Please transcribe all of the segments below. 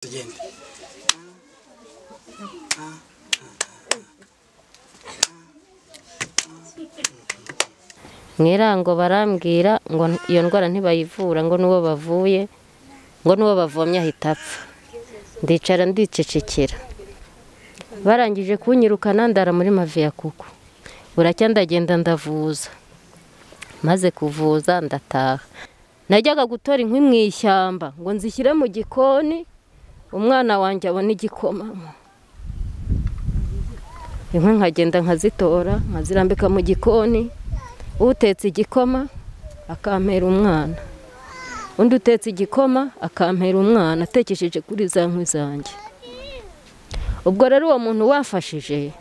genda mw'irango barambwira ngo iyo ndwara ntibayivura ngo n'uwo bavuye ngo n'uwo bavomye ahita apfa ndicara ndicecekera barangije kunyirukana ndara muri maviya kuko buracya ndagenda ndavuza maze kuvuza ndataha najyaga gutora inkwi mu ishyamba ngo nzishyire mu gikoni umwana wanjye abone igikoma inkwi nkagenda nkazitora nkazirambika mu gikoni utetse igikoma akampera umwana undi utetse igikoma akampera umwana atekesheje kuri za nkwi zanjye ubwo rero uwo muntu wafashije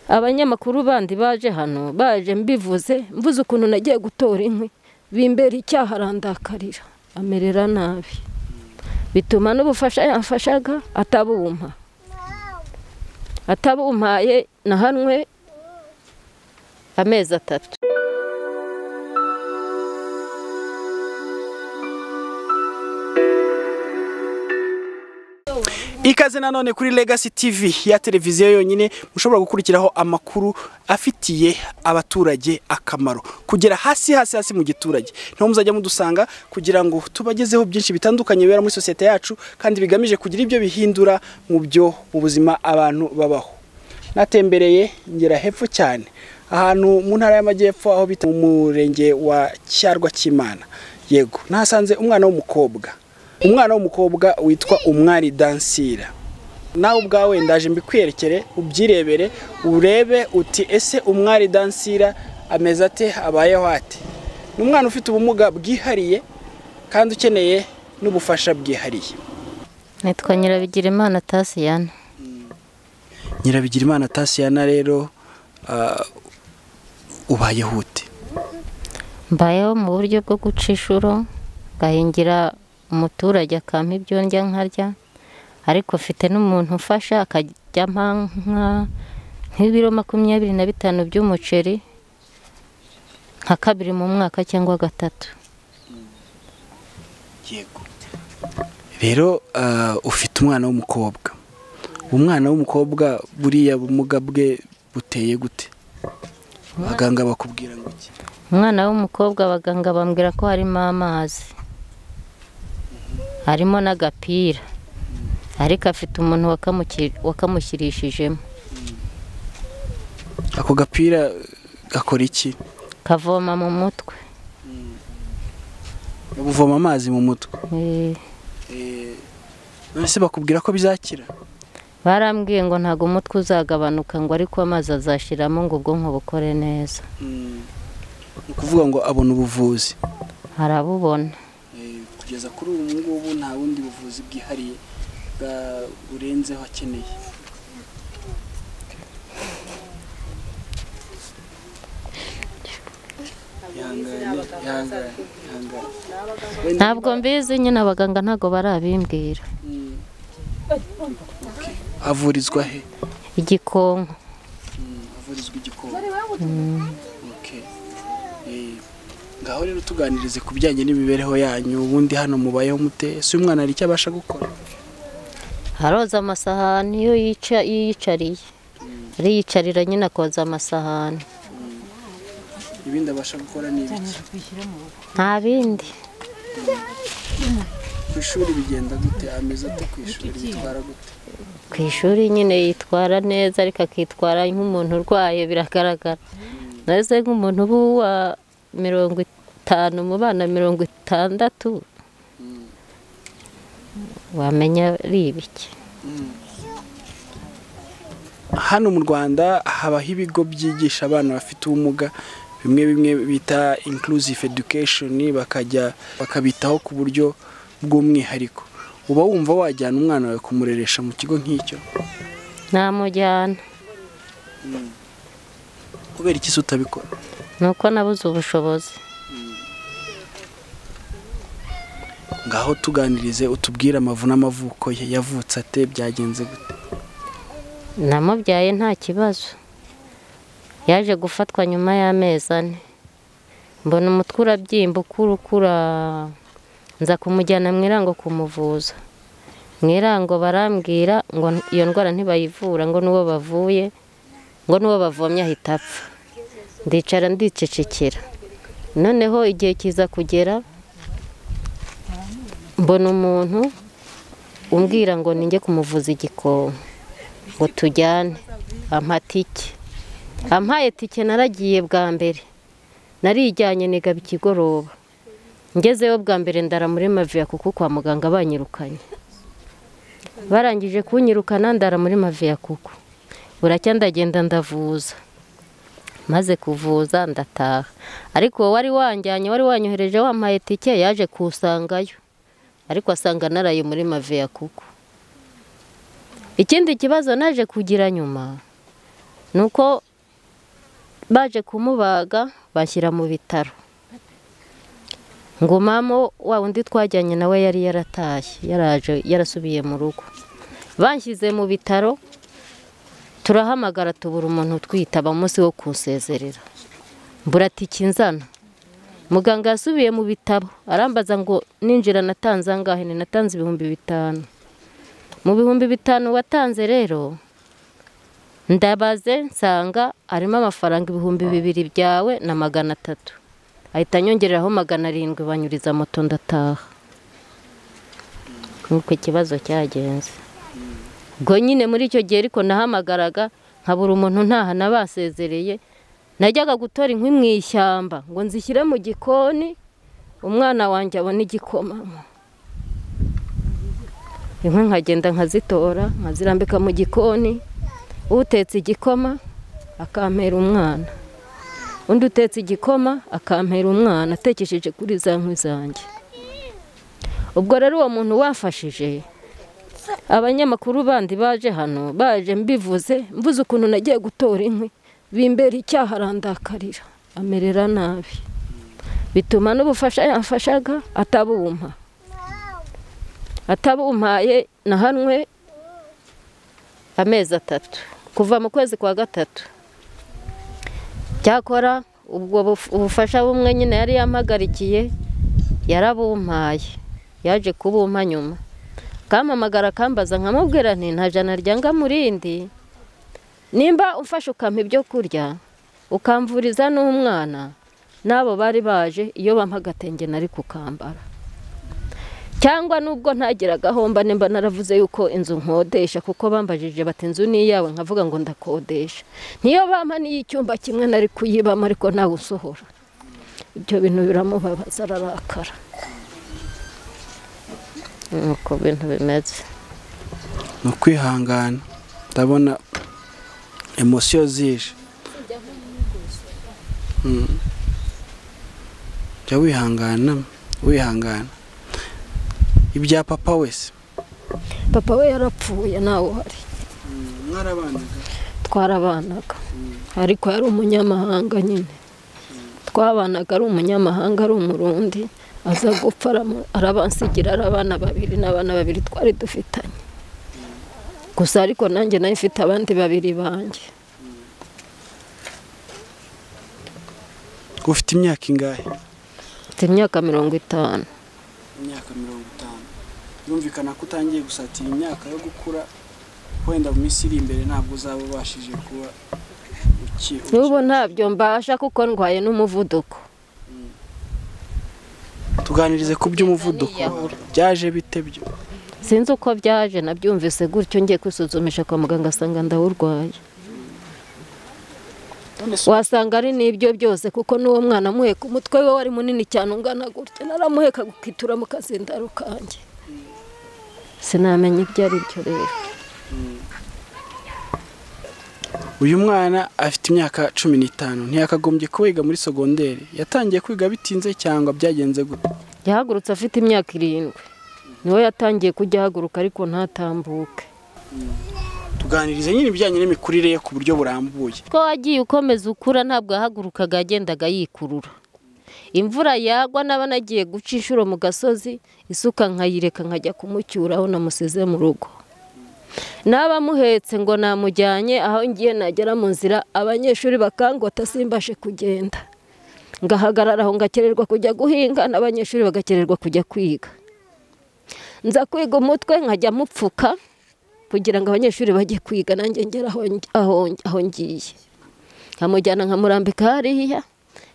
abanyamakuru bandi baje hano baje mbivuze mvuze ukuntu nagiye gutora inkwi bimbera icyaha arandakarira amerera nabi bituma n'ubufasha yamfashaga atabumpa atabumpaye nahanwe amezi atatu ikaze nanone kuri Legacy TV ya televiziyo yonyine mushobora gukurikiraho amakuru afitiye abaturage akamaro kugera hasi hasi hasi mu giturage niho muzajya mudusanga kugira ngo tubagezeho byinshi bitandukanye bibera muri sosiyete yacu kandi bigamije kugira ibyo bihindura mu byo mu buzima abantu babaho natembereye ngera hepfo cyane ahantu mu ntara y'amajyepfo aho bita mu murenge wa cyarwa cy'imana yego nahasanze umwana w'umukobwa umwana w'umukobwa witwa umwari dansira nawe ubwawe ndaje mbikwerekere ubyirebere urebe uti ese umwari dansira ameze ate abayeho ate ni umwana ufite ubumuga bwihariye kandi ukeneye n'ubufasha bwihariye nitwa nyirabigirimana tasiyana nyirabigirimana tasiyana rero ah, ubayeho ute mbayeho mu buryo bwo guca inshuro ngahingira umuturage akampa ibyo ndya nkarya ariko mfite n'umuntu umfasha akajya ampa nka nk'ibiro makumyabiri na bitanu by'umuceri nka kabiri mu mwaka cyangwa gatatu yego rero ah, ufite umwana w'umukobwa umwana w'umukobwa buriya bumuga bwe buteye gute abaganga bakubwira ngo iki umwana w'umukobwa abaganga bambwira ko harimo amazi harimo n'agapira ariko afite umuntu wakamuki- wakamushyirishijemo ako gapira gakora iki kavoma mu mutwe buvoma amazi mu mutwe Eh, none se bakubwira ko bizakira barambwiye ngo ntabwo umutwe uzagabanuka ngo ariko amazi azashiramo ngo ubwonko bukore neza ni ukuvuga ngo abona ubuvuzi arabubona kugeza kuri ubu ngubu nta bundi buvuzi bwihariye burenzeho akeneye ntabwo mbizi nyine abaganga ntabwo barabimbwira avurizwa he igikonko avurizwa igikoni Okay. Eh, ngaho rero tuganirize ku bijyanye n'imibereho yanyu ubundi hano mubayeho mute si umwana hari icyo abasha gukora aroza amasahani iyo yica iyo yiyicariye ariyicarira nyine akoza amasahani ibindi abasha gukora ni ibiki nta bindi ku ishuri bigenda gute ameze ate ku ishuri bitwara gute ku ishuri nyine yitwara neza ariko akitwara nk'umuntu urwaye biragaragara naze nk'umuntu uba uwa mirongo itanu mu bana mirongo itandatu wamenya ari ibiki hano mu rwanda habaho ibigo byigisha abana bafite ubumuga bimwe bimwe bita inclusive education bakajya bakabitaho ku buryo bw'umwihariko uba wumva wajyana umwana wawe kumureresha mu kigo nk'icyo namujyana kubera iki se utabikora ni uko nabuze ubushobozi ngaho tuganirize utubwire amavu n'amavuko ye yavutse ate byagenze gute namubyaye nta kibazo yaje gufatwa nyuma y'amezi ane mbona umutwe urabyimba ukura ukura nza kumujyana mu irango kumuvuza mwirango barambwira ngo iyo ndwara ntibayivura ngo n'uwo bavuye ngo n'uwo bavomye ahita apfa ndicara ndicecekera noneho igihe kiza kugera mbona umuntu umbwira ngo ninjye kumuvuza igikombe ngo tujyane ampa tike ampaye tike naragiye bwa mbere narijyanye nigaba ikigoroba ngezeyo bwa mbere ndara muri maviya kuko kwa muganga banyirukanye barangije kunyirukana ndara muri maviya kuko buracya ndagenda ndavuza maze kuvuza ndataha ariko wari wanjyanye wari wanyohereje wampaye tike yaje kusangayo ariko asanga naraye muri maviya kuko ikindi kibazo naje kugira nyuma ni uko baje kumubaga bashyira mu bitaro ngo mama wa undi twajyanye nawe yari yaratashye yaraje yarasubiye mu rugo banshyize mu bitaro turahamagara tubura umuntu utwitaba umunsi wo kusezerera buratike inzana muganga yasubiye mu bitabo arambaza ngo ninjira natanze angahe ni natanze ibihumbi bitanu mu bihumbi bitanu watanze rero ndabaze nsanga harimo amafaranga ibihumbi bibiri byawe na magana atatu ahita anyongereraho magana arindwi banyuriza moto ndataha nk'uko ikibazo cyagenze ubwo nyine muri icyo gihe ariko nahamagaraga nkabura umuntu ntaha nabasezereye najyaga gutora inkwi mu ishyamba ngo nzishyire mu gikoni umwana wanjye abona igikoma inkwi nkagenda nkazitora nkazirambika mu gikoni utetse igikoma akampera umwana undi utetse igikoma akampera umwana atekesheje kuri za nkwi zanjye ubwo rero uwo muntu wafashije abanyamakuru bandi baje hano baje mbivuze mvuze ukuntu nagiye gutora inkwi bimbera icyaha arandakarira amerera nabi bituma n'ubufasha yafashaga atabumpa atabumpaye na hanwe amezi atatu kuva mu kwezi kwa gatatu cyakora ubwo ubufasha bumwe nyine yari yampagarikiye yarabumpaye yaje kubumpa nyuma kampamagara akambaza nkamubwira nti nta jana ryanga murindi nimba ufashe ukampa ibyo kurya ukamvuriza n'umwana n'abo bari baje iyo bampa agatenge nari kukambara cyangwa nubwo ntagiraga ahomba nimba naravuze yuko inzu nkodesha kuko bambajije bati inzu ni iyawe nkavuga ngo ndakodesha niyo bampa n'iy'icyumba kimwe nari kuyibamo ariko ntawe usohora ibyo bintu biramubabaza ararakara nuko bintu bimeze ni ukwihangana ndabona emosiyo zije jya wihangana wihangana ibya papa wese papa we yarapfuye ntawe uhari mwarabanaga twarabanaga ariko yari umunyamahanga nyine twabanaga ari umunyamahanga ari umurundi aza gupfa arabansigira ari abana babiri n'abana babiri twari dufitanye gusa ariko nanjye nayo ifite abandi babiri banjye ufite imyaka ingahe mfite imyaka mirongo itanu imyaka mirongo itanu yumvikana ko utangiye gusatira imyaka yo gukura wenda mu minsi iri imbere ntabwo uzaba ubashije kuba uki n'ubu ntabyo mbasha kuko ndwaye n'umuvuduko tuganirize ku by'umuvuduko byaje bite byo sinzi uko byaje nabyumvise gutyo ngiye kwisuzumisha kwa muganga asanga ndawurwaye wasanga ari n'ibyo byose kuko n'uwo mwana amuheka umutwe we wari munini cyane ungana gutya naramuheka gukitura mu kazindaro kanjye sinamenya ibyo ari byo rero uyu mwana afite imyaka cumi n'itanu ntiyakagombye kwiga muri sogonderi yatangiye kwiga bitinze cyangwa byagenze gute yahagurutse afite imyaka irindwi niwe yatangiye kujya ahaguruka ariko ntatambuke tuganirize nyine ibijyanye n'imikurire ye ku buryo burambuye ko wagiye ukomeza ukura ntabwo yahagurukaga yagendaga yikurura imvura yagwa naba nagiye guca inshuro mu gasozi isuka nkayireka nkajya kumucyura aho namusize mu rugo naba amuhetse ngo namujyanye aho ngiye nagera mu nzira abanyeshuri bakangota simbashe kugenda ngahagarara aho ngakererwa kujya guhinga n'abanyeshuri bagakererwa kujya kwiga nza kwiga umutwe nkajya mupfuka kugira ngo abanyeshuri bajye kwiga nanjye ngera aho ngi- aho ngi- aho ngiye nkamujyana nkamurambika hariya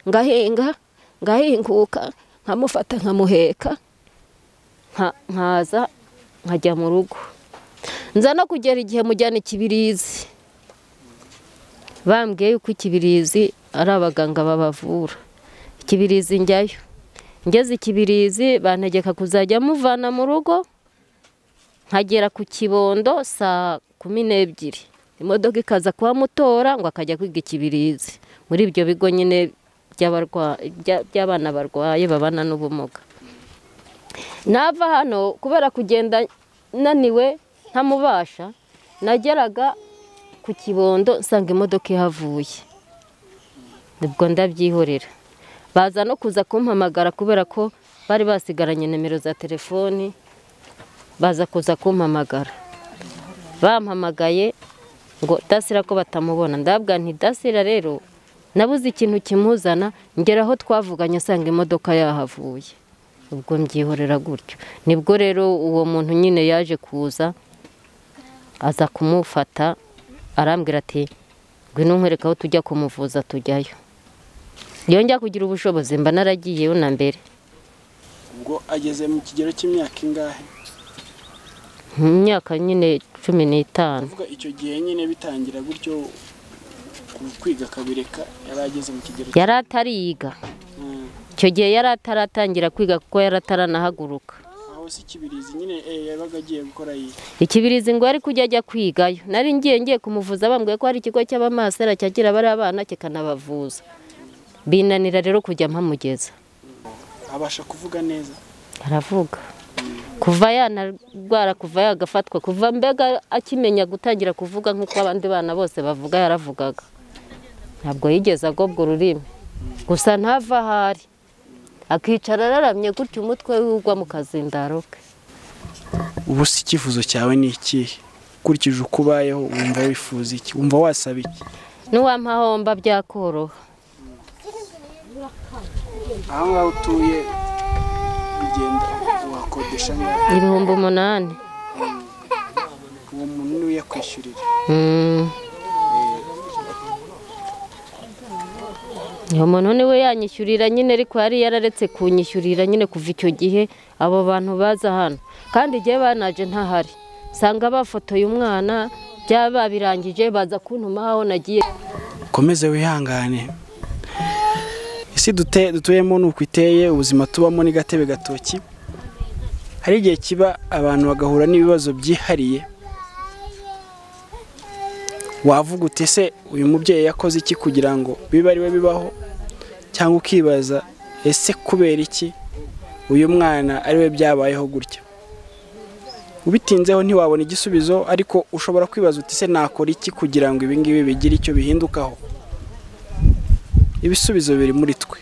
ngahinga ngahinguka nkamufata nkamuheka nka- nkaza nkajya mu rugo nza no kugera igihe mujyana ikibirizi bambwiye yuko ikibirizi ari abaganga babavura ikibirizi njyayo ngeze ikibirizi bantegeka kuzajya muvana mu rugo nkagera ku kibondo saa kumi n'ebyiri imodoka ikaza kuhamutora ngo akajya kwiga ikibirizi muri ibyo bigo nyine by'abarwa- bya- by'abana barwaye babana n'ubumuga nava hano kubera kugenda naniwe ntamubasha nageraga ku kibondo nsanga imodoka ihavuye nibwo ndabyihorera baza no kuza kumpamagara kubera ko bari basigaranye nimero za telefoni baza kuza kumpamagara bampamagaye ngo dasira ko batamubona ndabwa nti dasira rero nabuze ikintu kimuzana ngera aho twavuganye asanga imodoka yahavuye ubwo mbyihorera gutyo nibwo rero uwo muntu nyine yaje kuza aza kumufata arambwira ati ngwino nkwereka aho tujya kumuvuza tujyayo iyo njya kugira ubushobozi mba naragiyeyo na mbere ubwo ageze mu kigero cy'imyaka ingahe mu myaka nyine cumi n'itanu kuvuga icyo gihe nyine bitangira gutyo ku- kwiga akabireka yari ageze mu kigero yari atariga Mm. icyo gihe yari ataratangira kwiga kuko yari ataranahaguruka aho si ikibirizi nyine eh, yabaga agiye gukora yiga ikibirizi ngo ari kujya ajya kwigayo nari ngiye ngiye kumuvuza bambwiye ko hari ikigo cy'abamasera cyakira bariya bana kikanabavuza binanira rero kujya mpamugeza abasha kuvuga neza aravuga kuva yanarwara kuva yagafatwa kuva mbega akimenya gutangira kuvuga nk'uko abandi bana bose bavuga yaravugaga ntabwo yigeze agobwa ururimi gusa ntava aho ari akicara araramye gutya umutwe we ugwa mu kazindaro ke ubu si icyifuzo cyawe ni ikihe ukurikije uko ubayeho wumva wifuza iki wumva wasaba iki ntiwampahomba byakoroha aho ngaho utuye ugenda wakodesha ngaho ibihumbi umunani uwo muntu niwe yakwishyurira Mm. uwo muntu niwe yanyishyurira nyine ariko yari yararetse kunyishyurira nyine kuva icyo gihe abo bantu baza hano kandi igihe banaje ntahari usanga bafotoye umwana byaba babirangije baza kuntuma aho nagiye ukomeze wihangane isi dute- dutuyemo ni uko iteye ubuzima tubamo ni gatebe gatoki hari igihe kiba abantu bagahura n'ibibazo byihariye wavuga uti ese uyu mubyeyi yakoze iki kugira ngo bibe ari we bibaho cyangwa ukibaza ese kubera iki uyu mwana ari we byabayeho gutya ubitinzeho ntiwabona igisubizo ariko ushobora kwibaza uti ese nakora iki kugira ngo ibi ngibi bigire icyo bihindukaho ibisubizo biri muri twe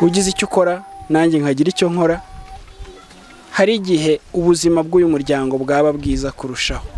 ugize icyo ukora nanjye nkagira icyo nkora hari igihe ubuzima bw'uyu muryango bwaba bwiza kurushaho